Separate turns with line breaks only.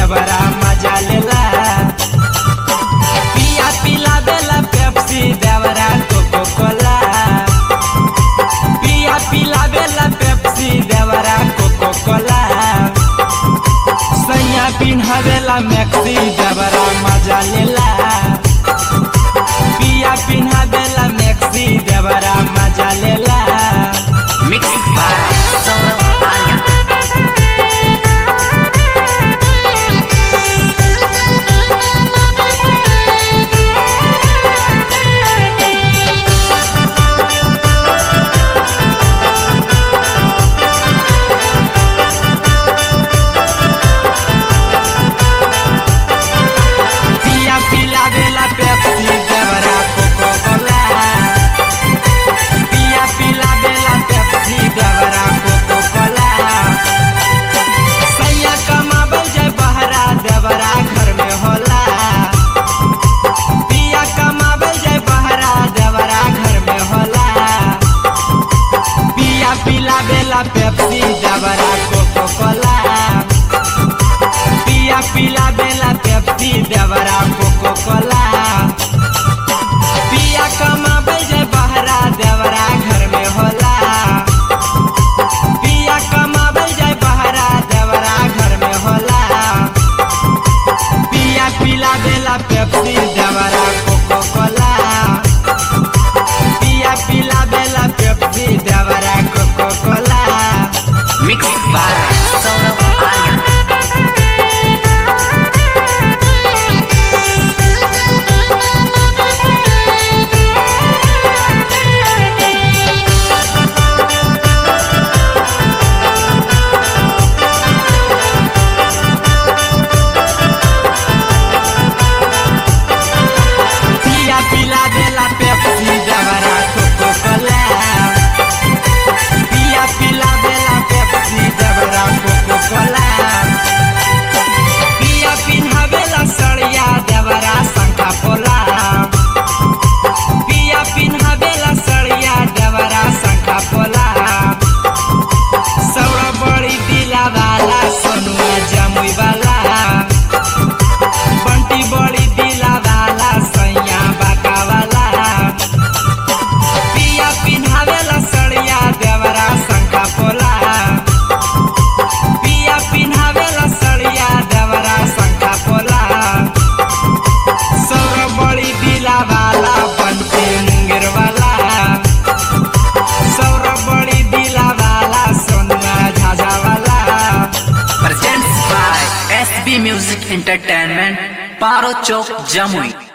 देवरा मजा लेला पिया पिला देला पेप्सी देवरा कोको कोला पिया पिला देला पेप्सी देवरा कोको कोला सैया पिन्हावेला मैक्सी देवरा मजा लेला पिया पिन्हावेला मैक्सी देवरा मजा लेला
मिक्स बाय सौरभ आर्या
पिया पिला देला पेप्सी देवरा कोको कोला पिया पिला देला पेप्सी देवरा कोको कोला सैया कमाबल जाय बहरा देवरा घर में होला पिया कमाबल जाय बहरा देवरा घर में होला पिया पिला देला पेप्सी देवरा कोको कोला पिया पिला बेला पेप्सी देवरा कोको कोला पिया कमाबे जे बहरा देवरा घर में होला पिया कमाबे जे बहरा देवरा घर में होला पिया पिला बेला पेप्सी देवरा कोको कोला पिया पिला बेला पेप्सी देवरा coca cola
mix by Saurabh Arya
पिया पिला देला पेप्सी देवरा कोको कोला पिया पिला देला पेप्सी देवरा कोको कोला पिया पिन्हावेला सड़िया देवरा शंखा पोला पिया पिन्हावेला सड़िया देवरा शंखा पोला सौरा बड़ी दिला वाला सोनुआ जमुई वाला बंटी बड़ी दिला वाला सैया बाका वाला पिया पिन्हावेला सड़िया देवरा शंखा पोला पिया पिन्हावेला सड़िया देवरा शंखा पोला सौर बड़ी दिला वाला बंटी मुंगेर वाला सौर बड़ी दिला वाला सोनुआ झाझा वाला
presents by SB music entertainment Paro Chowk Jamui